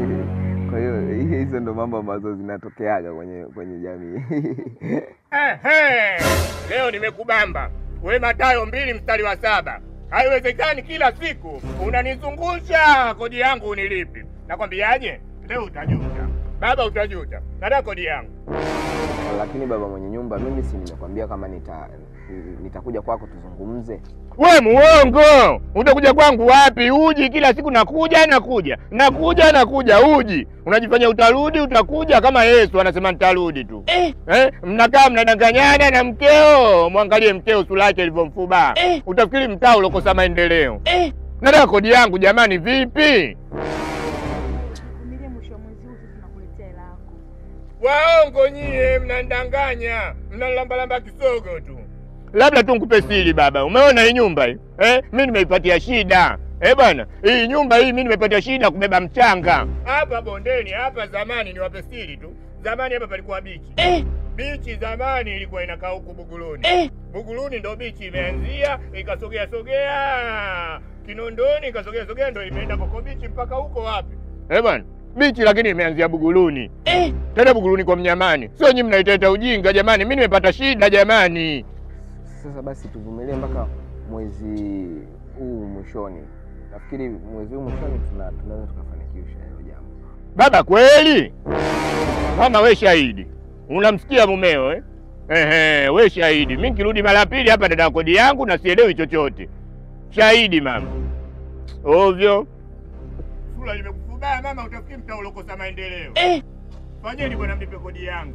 Kwa hiyo hizo ndo mambo ambazo zinatokeaga kwenye kwenye jamii. Ehe, leo nimekubamba we Mathayo mbili mstari wa saba. Haiwezekani kila siku unanizungusha kodi yangu unilipi. Nakwambiaje, leo utajuta baba, utajuta. Nataka kodi yangu. Lakini baba mwenye nyumba, mimi si nimekwambia kama nita nitakuja kwako tuzungumze. We muongo, utakuja kwangu wapi? Uji kila siku, nakuja nakuja nakuja nakuja, uji unajifanya utarudi, utakuja kama Yesu anasema nitarudi tu eh. Eh, mnakaa mnadanganyana na mkeo. Mwangalie mkeo sura yake ilivyomfuba eh. Utafikiri mtaa ulokosa maendeleo eh. Nataka kodi yangu jamani, vipi? Vumilia, mwisho wa mwezi huu sisi tunakuletea hela yako. Waongo nyie, mnandanganya, mnalambalamba kisogo tu. Labda tu nikupe siri baba, umeona hii nyumba hii eh? Mi nimeipatia shida eh bwana, hii nyumba hii mi nimeipatia shida kubeba mchanga hapa bondeni hapa. Zamani niwape siri tu, zamani hapa palikuwa bichi eh? Bichi zamani ilikuwa inakaa huku Buguruni eh? Buguruni ndo bichi imeanzia ikasogea sogea Kinondoni ikasogea sogea ndo imeenda Koko bichi mpaka huko wapi eh bwana bichi lakini imeanzia Buguruni eh? Tena Buguruni kwa Mnyamani, sio nyinyi mnaiteta ujinga jamani. Mi nimepata shida jamani. Sasa basi tuvumilie mpaka mwezi huu mwishoni. Nafikiri mwezi huu mwishoni tuna tunaweza tukafanikisha hilo jambo. Baba kweli, mama we shahidi, unamsikia mumeo eh? Ehe, we shahidi. Mi nikirudi mara pili hapa dada kodi yangu na sielewi chochote. Shahidi mama. Ovyo sura limekufubaya mama, utafikiri mtaa ulokosa maendeleo eh. Fanyeni bwana, mnipe kodi yangu.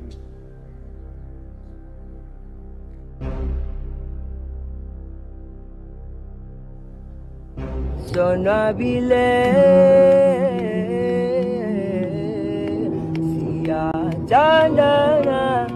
Sona bile siyajandana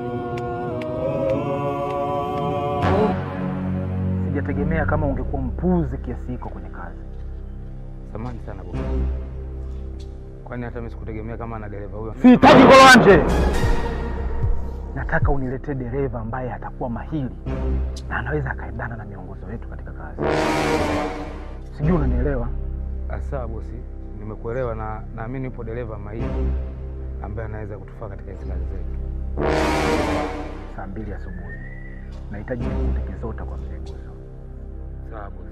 Sijategemea kama ungekuwa mpuzi kiasi hiko kwenye kazi. Samahani sana bosi. Kwani hata mimi sikutegemea kama ana dereva huyo. Sihitaji kolanje, nataka uniletee dereva ambaye atakuwa mahiri na anaweza akaendana na miongozo yetu katika kazi. Sijui unanielewa? Ah, Sawa bosi, nimekuelewa na naamini yupo dereva mahiri ambaye anaweza kutufaa katika hizi kazi zetu. Saa mbili asubuhi nahitaji nikute Kizota kwa mzee Guzo. Sawa bosi.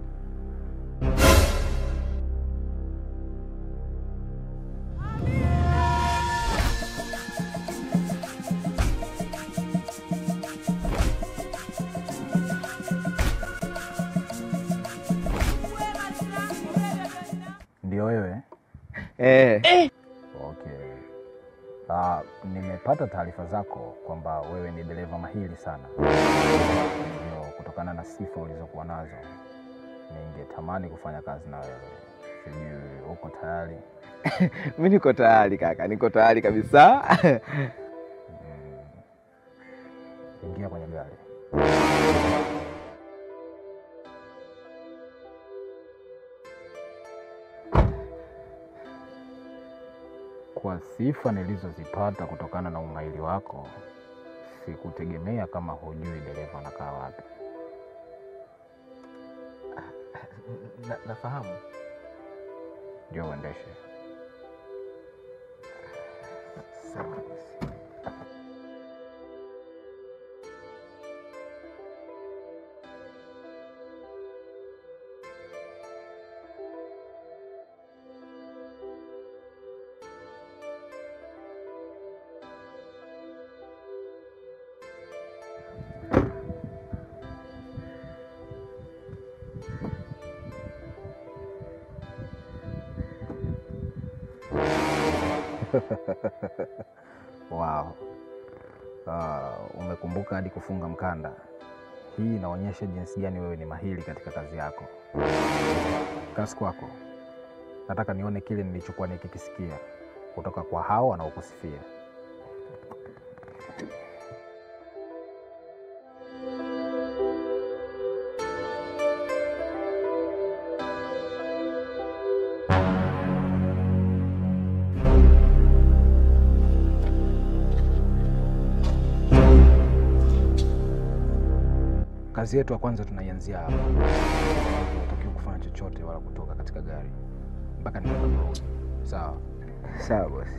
Ndio wewe? Eh. Okay. Ah, nimepata taarifa zako kwamba wewe ni dereva mahiri sana. Hivyo kutokana na sifa ulizokuwa nazo, ningetamani kufanya kazi na wewe. Sijui uko tayari? Mi niko tayari kaka, niko tayari kabisa. Ingia kwenye gari. Kwa sifa nilizozipata kutokana na umahiri wako, sikutegemea kama hujui dereva anakaa wapi. Na, nafahamu. Ndio uendeshe. Sawa basi. Wow. Ah, umekumbuka hadi kufunga mkanda. Hii inaonyesha jinsi gani wewe ni mahiri katika kazi yako. Kasi kwako, nataka nione kile nilichokuwa nikikisikia kutoka kwa hao wanaokusifia. Kazi yetu ya kwanza tunaianzia hapa. Hutakiwi kufanya chochote wala kutoka katika gari mpaka nitakaporudi. Sawa? Sawa bosi.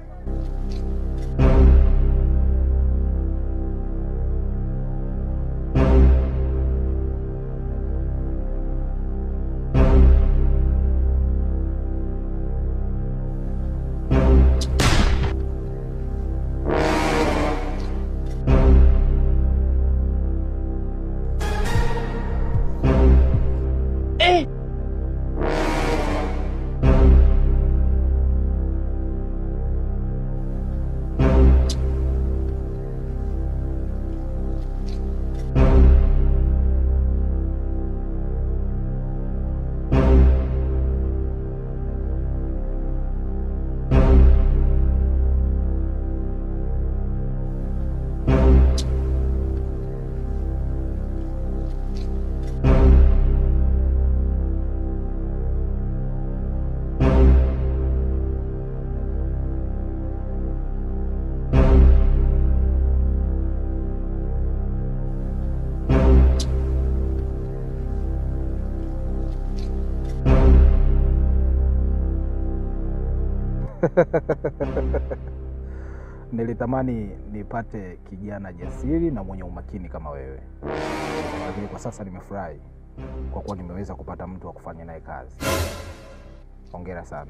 Nilitamani nipate kijana jasiri na mwenye umakini kama wewe, lakini kwa sasa nimefurahi kwa kuwa nimeweza kupata mtu wa kufanya naye kazi. Hongera sana.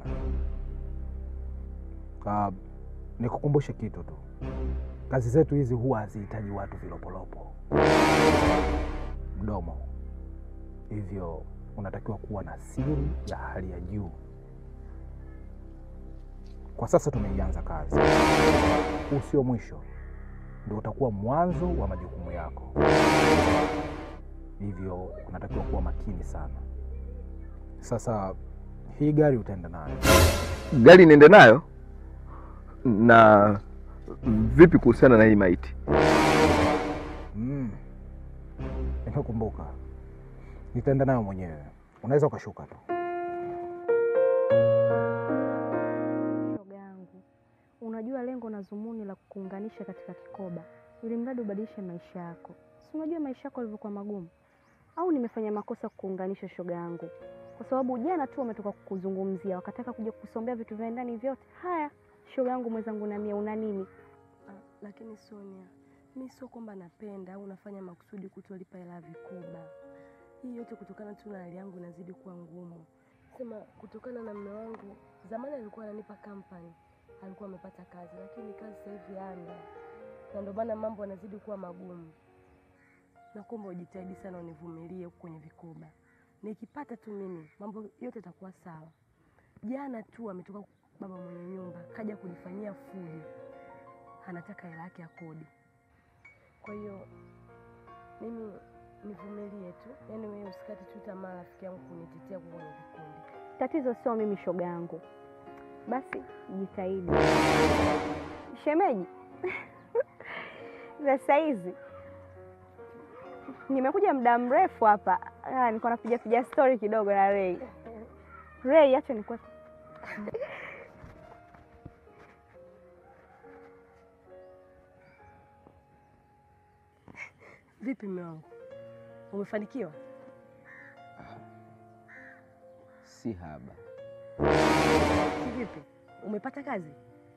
Uh, nikukumbushe kitu tu, kazi zetu hizi huwa hazihitaji watu vilopolopo, mdomo. Hivyo unatakiwa kuwa na siri ya hali ya juu. Kwa sasa tumeianza kazi, huu sio mwisho, ndio utakuwa mwanzo wa majukumu yako. Hivyo unatakiwa kuwa makini sana. Sasa hii gari utaenda nayo. Gari niende nayo? Na vipi kuhusiana na hii maiti? Mm. Nimekumbuka, nitaenda nayo mwenyewe, unaweza ukashuka tu. Shoga yangu, unajua lengo na dhumuni la kukuunganisha katika kikoba ili mradi ubadilishe maisha yako. Si unajua maisha yako yalivyokuwa magumu? Au nimefanya makosa kukuunganisha shoga yangu? Kwa sababu jana tu wametoka kukuzungumzia, wakataka kuja kukusombea vitu vya ndani vyote. Haya, shoga yangu mwenzangu, na mia una nini? Ah, lakini Sonia, mi sio kwamba napenda au nafanya makusudi kutolipa hela ya vikoba. Hii yote kutokana tu na hali yangu inazidi kuwa ngumu. Sema kutokana na mume wangu, zamani alikuwa ananipa kampani, alikuwa amepata kazi, lakini kazi sasa hivi hana, na ndio maana mambo yanazidi kuwa magumu. Nakuomba ujitahidi sana, univumilie huku kwenye vikoba. Nikipata tu mimi, mambo yote yatakuwa sawa. Jana tu ametoka baba mwenye nyumba, kaja kunifanyia fujo anataka hela yake ya kodi. Kwa hiyo mimi nivumilie tu, yaani wewe usikate tu tamaa, rafiki yangu, kunitetea kwa kwenye vikundi. Tatizo sio mimi shoga yangu. Basi jitahidi. Shemeji, za saizi nimekuja muda mrefu hapa, Ah, niko napiga piga story kidogo na Ray. Ray, acha nikuwe Vipi mume wangu, umefanikiwa? Si haba. Vipi, umepata kazi?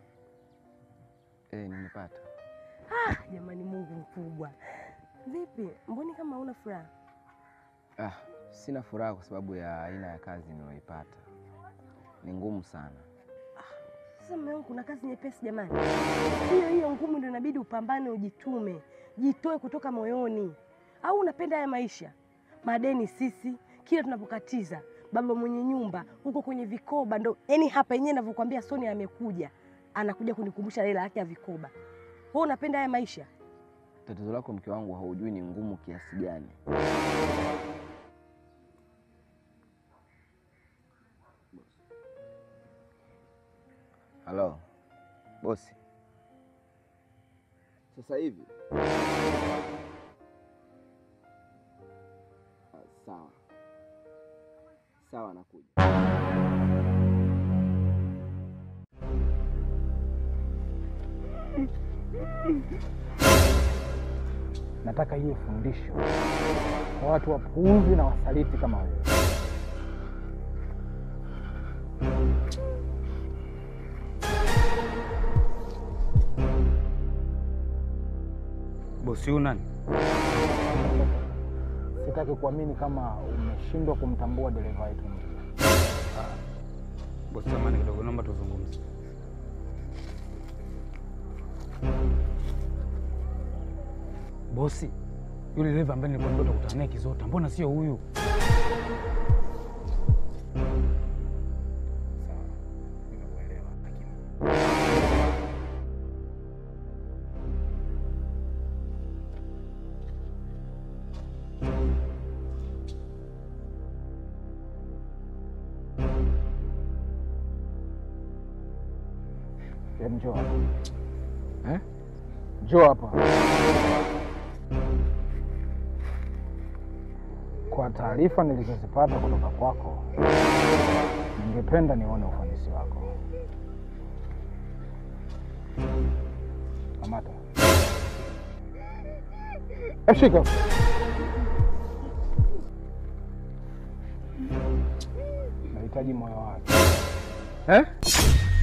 Eh, nimepata. Ah, jamani, Mungu mkubwa. Vipi, mboni kama una furaha? Ah, sina furaha kwa sababu ya aina ya kazi niliyoipata. Ni ngumu sana. Sasa mume wangu, kuna kazi nyepesi jamani. Hiyo hiyo ngumu ndio inabidi upambane, ujitume, jitoe kutoka moyoni. Au unapenda haya maisha? Madeni sisi, kila tunapokatiza baba mwenye nyumba huko kwenye vikoba, ndo yani hapa yenyewe ninavyokuambia, Sonia amekuja anakuja kunikumbusha hela yake ya vikoba. Wewe unapenda haya maisha? Tatizo lako mke wangu, haujui ni ngumu kiasi gani. Halo bosi, sasa hivi Ah, sawa sawa, nakuja. Nataka iwe fundisho kwa watu wapuuzi na wasaliti kama wewe. bosi huyu nani? Sitaki kuamini kama umeshindwa kumtambua dereva wetu. Bosi, samani kidogo, naomba tuzungumze. Bosi, yule dereva ambaye nilikuwa ndoto kukutana naye Kizota, mbona sio huyu? Em, Njoo hapa. Eh? Njoo hapa. Kwa taarifa nilizozipata kutoka kwako, ningependa nione ufanisi wako. Kamata. Eh, Shika. Nahitaji moyo wake. Eh?